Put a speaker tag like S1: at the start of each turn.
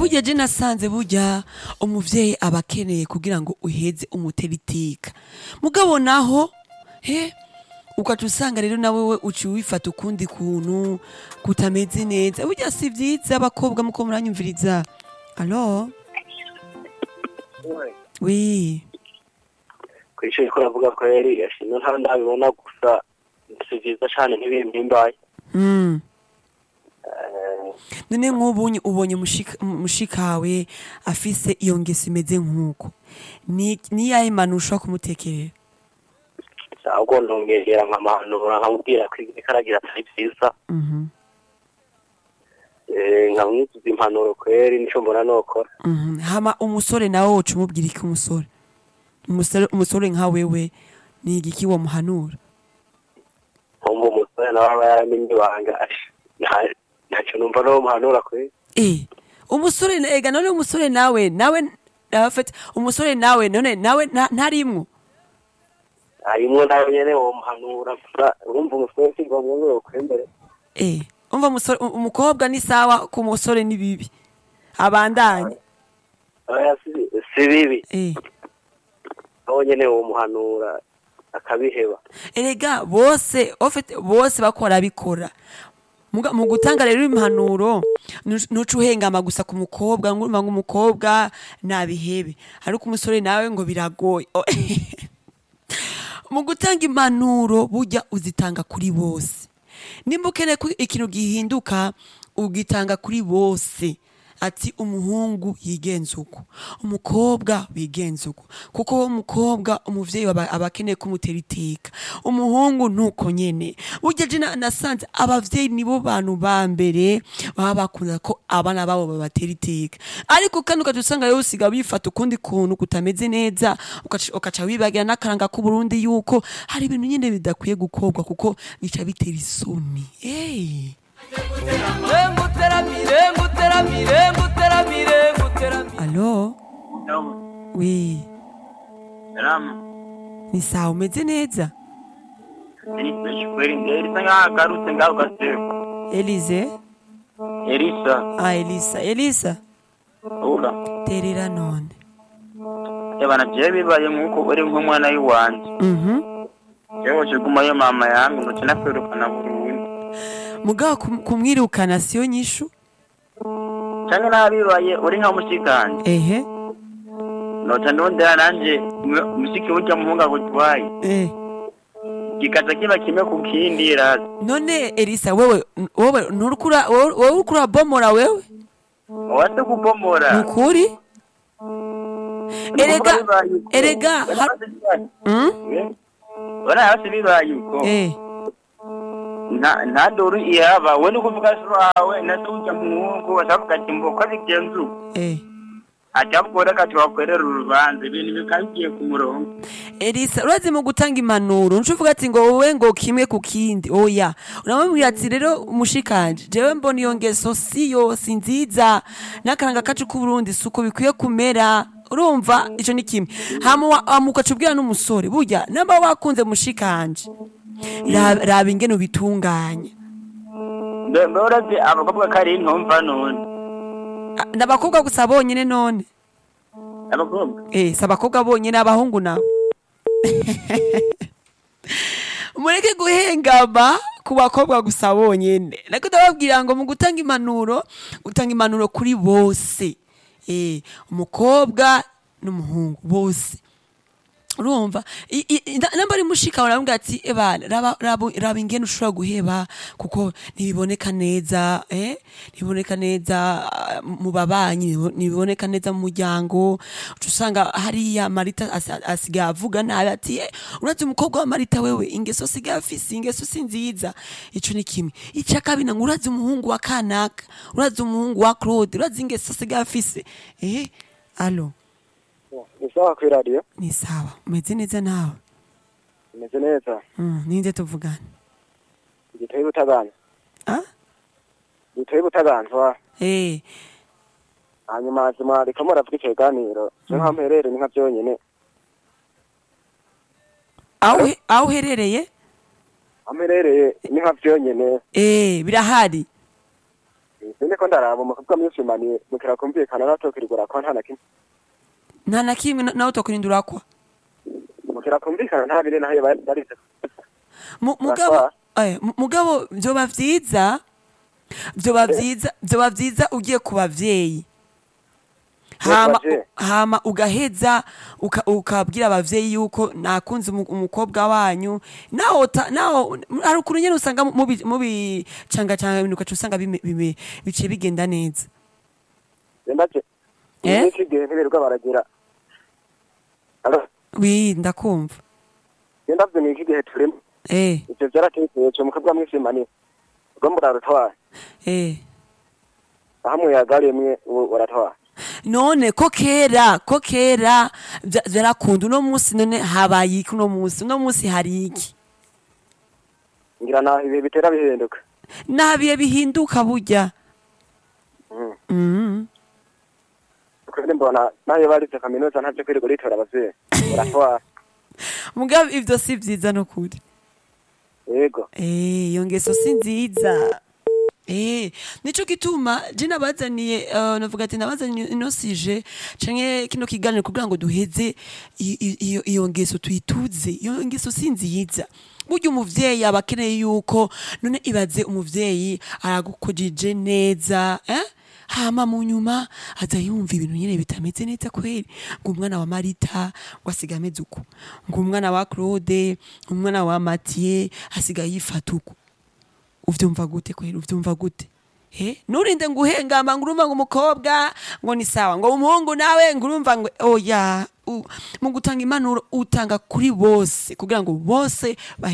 S1: burya je nasanze burya umuvyeyi aba akeneye kugira ngo uheze umutera iteka mugabo naho he ukaca usanga rero nawe we uciye wifata ukundi kuntu kutameze neza burya si vyiza abakobwa muko muranyumviriza alo wi
S2: kw'ishuri ko ravuga ko yari yashimye nta ndabibona gusa si vyiza cane ntibimpimbaye
S1: mm.
S2: Eh,
S1: none nk'ubunye ubonye mushika- mushikawe afise iyo ngeso imeze nk'uko ni niyahe manu ushobora kumutekerera
S2: ahubwo ndongera nkamuhanura nkamubwira ko ibyo aragira atari vyiza
S1: Mhm,
S2: Eh, nkamwizuza impanuro kweri nico mbona nokora
S1: mhm. hama umusore nawe woca umubwira iki umusore umusore umusore nka wewe ni igiki womuhanura
S2: nkumva umusore nawe aba yaramenye ibanga asha nta- ntaco numva nomuhanura kweri
S1: eh umusore na- ega none umusore nawe nawe afite umusore nawe none nawe nta- ntarimwo
S2: harimwo nawe nyene womuhanura gusa urumva umusore si ngombwa ngo yokwembere
S1: eh umva umusore u- umukobwa ni sawa ku musore ni bibi abandanye
S2: oya si- si bibi
S1: eh
S2: nawe nyene womuhanura akabiheba
S1: erega bose ofite bose bakora bikora Muga- mu gutanga rero impanuro nu- nuca uhengama gusa ku mukobwa ngo urumva ngo umukobwa nabihebe ariko umusore nawe ngo biragoye Oh, mu gutanga impanuro burya uzitanga kuri bose nimba ukeneye ko ikintu gihinduka ugitanga kuri bose ati umuhungu yigenza uko umukobwa wigenza uko kuko wo mukobwa umuvyeyi aba aba akeneye kumutera iteka umuhungu nuko nyene burya je na- nasanze abavyeyi nibo bantu ba mbere baba bakunda ko abana babo babatera iteka ariko kandi ukaca usanga rero usiga bifata ukundi kuntu kutameze neza ukaca ukaca wibagira n'akaranga k'uburundi yuko hari ibintu nyene bidakwiye gukorwa kuko bica bitera isoni hey.
S3: nguteramire nguteramire nguteramire nguteramire
S1: alo wi ni sawa umeze neza
S4: elisa nkagarutse ngaho gaseko
S1: elize
S4: elisa
S1: ah elisa elisa
S4: ura
S1: terera none
S4: ebana jewe bibaye nk'uko uri nk'umwana w'iwanje
S1: mhm
S4: jewe kigumayo mama yangu ntoki nakwirukana burundu
S1: mugabo kum- kumwirukana siyo nyishu
S4: canke nabibaye uri nka mushikanje
S1: ehe
S4: noca ndondera nanje mu- mushiki burya muhungu agutwaye
S1: eh
S4: gikaza kiba kimwe ku kindi razi
S1: none elisa wewe wowe nturukura wowe wowe uriko urabomora wewe
S4: wase kubomora
S1: nukuri erega erega ha- mm?
S4: ora hasi bibaye uko
S1: eh
S4: nta nta doru ihaba we ni kuvuga sura wawe natuja muhungu batavuga ati mboka bigenze uko
S1: eh
S4: atabwora kati wakwerera urubanza ibintu bikaba bigiye ku murongo
S1: elisa urazi mu gutanga impanuro ncuvuga ati ngo wowe ngo kimwe ku kindi oya uramubwira ati rero mushikanje jewe mbona iyo ngeso siyo si nziza n'akaranga kacu k'uburundi si uko bikwiye kumera urumva ico ni kimwe hama wa- hama ugaca ubwira n'umusore burya namba wakunze mushikanje raba raba ingene ubitunganya
S4: mbe mbe urazi abakobwa ko ari intumva none
S1: Ah, n'abakobwa gusa bonyene none
S4: abakobwa
S1: Eh, si abakobwa bonyene abahungu nabo mureke guhengama ku bakobwa gusa bonyene nako ndababwira ngo mu gutanga impanuro utanga impanuro kuri bose eh, umukobwa n'umuhungu bose urumva I- i- i- na- namba ari mushika baravuga ati ebana raba raba- raba ingene ushobora guheba kuko ntibiboneka neza eh ntibiboneka neza ah, mu babanyi ntibibo- ntibiboneka neza mu muryango uca usanga hariya marita asi- asigaye avuga nabi ati eh, urazi umukobwa wa marita wewe ingeso asigaye afise ingeso si nziza ico ni kimwe ica kabiri ngo urazi umuhungu wa kanaka urazi umuhungu wa claude urazi ingeso asigaye afise eh alo
S2: ni sawa kw'iradiyo
S1: ni sawa umeze neza nawe
S2: imeze neza
S1: Mm, ninde tuvugana
S2: igitoyi butagana
S1: ah
S2: igitoyi butaganzwa
S1: eh
S2: hanyuma zima riko muravuga ikiganiro je nka mperere ni nka vyonyene
S1: aho uhe- aho uherereye
S2: amperereye ni nka vyonyene
S1: eh birahari
S2: none ko ndaraba umukobwa mwishimaniye mukira kumvikana natokirigura kwa nta na kimwe
S1: nta na kimwe na- nawe utakurindura kwa
S2: mukira kumvikana nta bire naho bari barize
S1: Mu- mugabo eh, mu- mugabo vyoba vyiza vyoba vyiza vyoba vyiza ugiye ku bavyeyi hama
S2: Baje.
S1: hama ugaheza uka- ukabwira abavyeyi yuko nakunze umu- umukobwa wanyu naho ta- naho hari ukuntu nyene usanga mubi- mubicangacanga ibintu ugaca usanga bime- bime- biciye bigenda neza
S2: ndaje
S1: Eh?
S2: iki gihe ntibirirwa baragira Alo,
S1: wi ndakumva
S2: iyo ndavye ni iki gihe turimo
S1: eh
S2: ivyo vyaratekeye co mukobwa mwishimaniye ubwo murarutwaye
S1: eh
S2: aho muyagarimwe ubu uratwaye
S1: none ko kera ko kera vya- vyarakunda uno munsi none habaye iki uno munsi uno munsi hari iki
S2: ngira naho ibihe bitera bihinduka
S1: nabiye bihinduka burya
S2: Mm.
S1: Mhm.
S2: kandi mbona nayo barize kaminuza ntavyo kwirirwa uritora abavyeyi uratwaye
S1: mugabo ivyo si vyiza no kuri
S2: yego
S1: Eh, iyo ngeso si nziza Eh, nico gituma je nabazaniye uh, navuga ati nabazaniye ino sije canke kino kiganiro kugira ngo duheze i- i- iyo iyo ngeso tuyituze iyo ngeso si nziza burya umuvyeyi aba akeneye yuko none ibaze umuvyeyi aragukujije neza eh? hama mu nyuma aza yumva ibintu nyene bitameze neza kweri ngo umwana wa marita ngo asiga ameze uko ngo umwana wa claude umwana wa matiye asigaye yifata uko uvyumva gute kweri uvyumva gute he nurinde ngo uhengama ngo urumva ngo umukobwa ngo ni sawa ngo umuhungu nawe ngo urumva ngo oya u- mu gutanga impanuro utanga kuri bose kugira ngo bose bahe